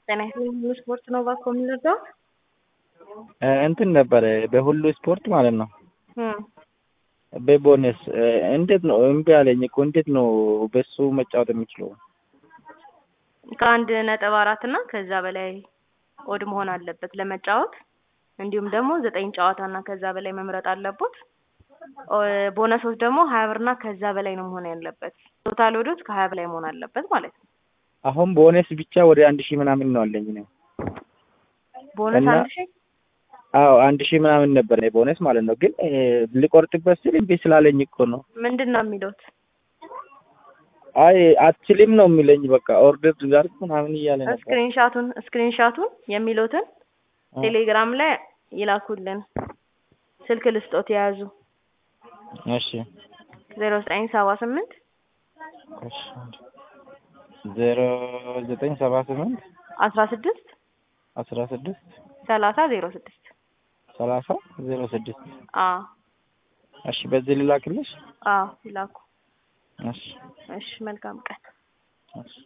ጤና ይስጥልኝ ሁሉ ስፖርት ነው እባክዎ የምንረዳው? እንትን ነበረ በሁሉ ስፖርት ማለት ነው እም በቦነስ እንዴት ነው እምቢ አለኝ እኮ እንዴት ነው በሱ መጫወት የምችለው? ከአንድ ነጥብ አራት እና ከዛ በላይ ኦድ መሆን አለበት ለመጫወት እንዲሁም ደግሞ ዘጠኝ ጨዋታ እና ከዛ በላይ መምረጥ አለቦት። ቦነሶች ደግሞ ሀያ ብር እና ከዛ በላይ ነው መሆን ያለበት። ቶታል ኦዶች ከሀያ በላይ መሆን አለበት ማለት ነው። አሁን ቦነስ ብቻ ወደ አንድ ሺህ ምናምን ነው አለኝ ነው። ቦነስ እና- አንድ ሺህ አዎ አንድ ሺህ ምናምን ነበር ቦነስ ማለት ነው። ግን ልቆርጥበት ስል እምቢ ስላለኝ እኮ ነው። ምንድን ነው የሚሉት? አይ አትችልም ነው የሚለኝ። በቃ ኦርደር ጋር ምናምን እያለ ነበር። ስክሪንሻቱን ስክሪንሻቱን የሚሉትን አ- ቴሌግራም ላይ ይላኩልን። ስልክ ልስጦት የያዙ እሺ ዜሮ ዘጠኝ ሰባ ስምንት እሺ ዜሮ ዘጠኝ ሰባ ስምንት አስራ ስድስት አስራ ስድስት ሰላሳ ዜሮ ስድስት ሰላሳ ዜሮ ስድስት አዎ እሺ በዚህ ልላክልሽ? አዎ ይላኩ። እሺ እሺ መልካም ቀን። እሺ